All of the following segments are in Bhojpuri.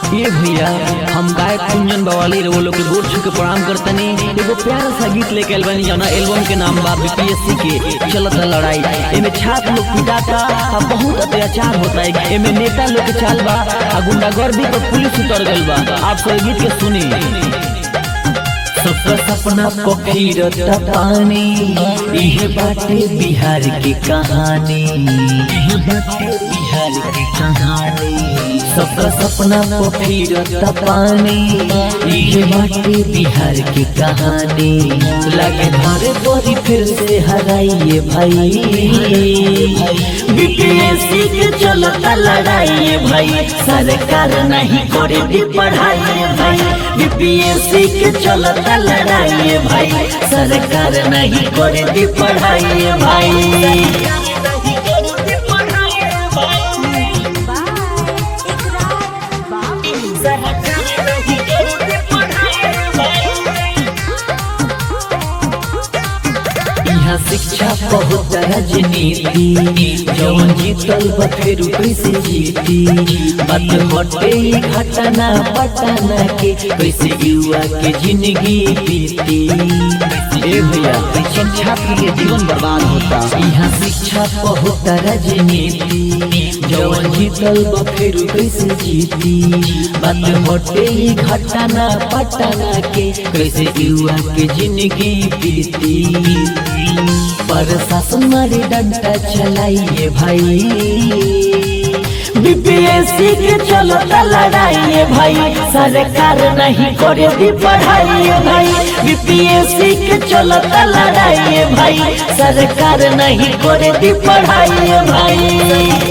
ये भैया हम गायक कुंजन बवाली रे वो लोग के गोर छू के प्रणाम करतनी एगो प्यारा सा गीत लेके आइल बानी जौना एल्बम के नाम बा बीपीएससी के चलत लड़ाई एमे छात्र लोग पिटाता आ बहुत अत्याचार होता है एमे नेता लोग के चाल बा आ गुंडागर्दी पर पुलिस उतर गइल बा आप सब गीत के सुनी सबका सपना पोखरता पानी इहे बाटे बिहार की कहानी इहे बाटे बिहार की कहानी सबका सपना पोखरता पानी इहे बाटे बिहार की कहानी लगे मारे बोरी फिर से हराइए भाई बीपीएससी के चलता लड़ाई भाई सरकार नहीं करे दी पढ़ाई भाई बीपीएससी के चलता लड़ाई भाई सरकार नहीं करे दी पढ़ाई भाई यहाँ शिक्षा बहुत राजनीति जौन जीतल बा फिर कैसे जीती बात हटे ई घटना पटना के कैसे युवा के जिंदगी बीती ए भैया शिक्षा के जीवन बर्बाद होता यहाँ शिक्षा बहुत राजनीति जौन जीतल बा फिर कैसे जीती बात हटे ई घटना पटना के कैसे युवा के जिंदगी बीती प्रशासन मारे डंडा चलाइए भाई बीपीएससी के चलता लड़ाइए भाई सरकार नहीं करे दी पढ़ाई भाई बीपीएससी के चलता लड़ाइए भाई सरकार नहीं करे दी पढ़ाई भाई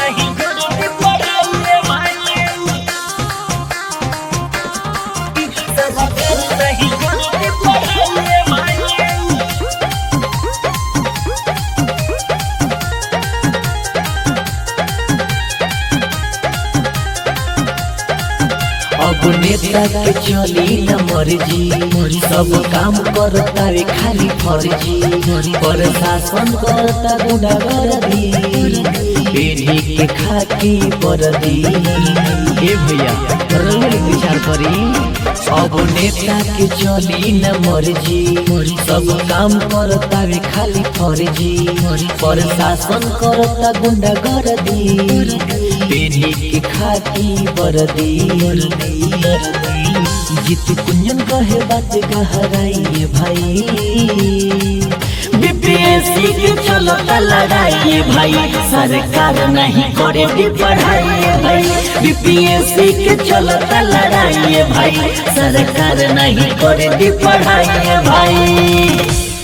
अब नेता के चली न मर्जी सब काम करता रे खाली फर्जी प्रशासन करता गुंडागर्दी पीढ़ी के खाकी परदी ए भैया रंगल विचार करी अब नेता के चली न मर्जी सब काम करता रे खाली फर्जी प्रशासन करता गुंडागर्दी पीढ़ी के खाकी बरदी जीत कुंजन कहे बात गहराइए भाई बीपीएससी के चलता लड़ाई भाई सरकार नहीं करे दी पढ़ाई भाई बीपीएससी के चलता लड़ाई भाई सरकार नहीं करे दी पढ़ाई भाई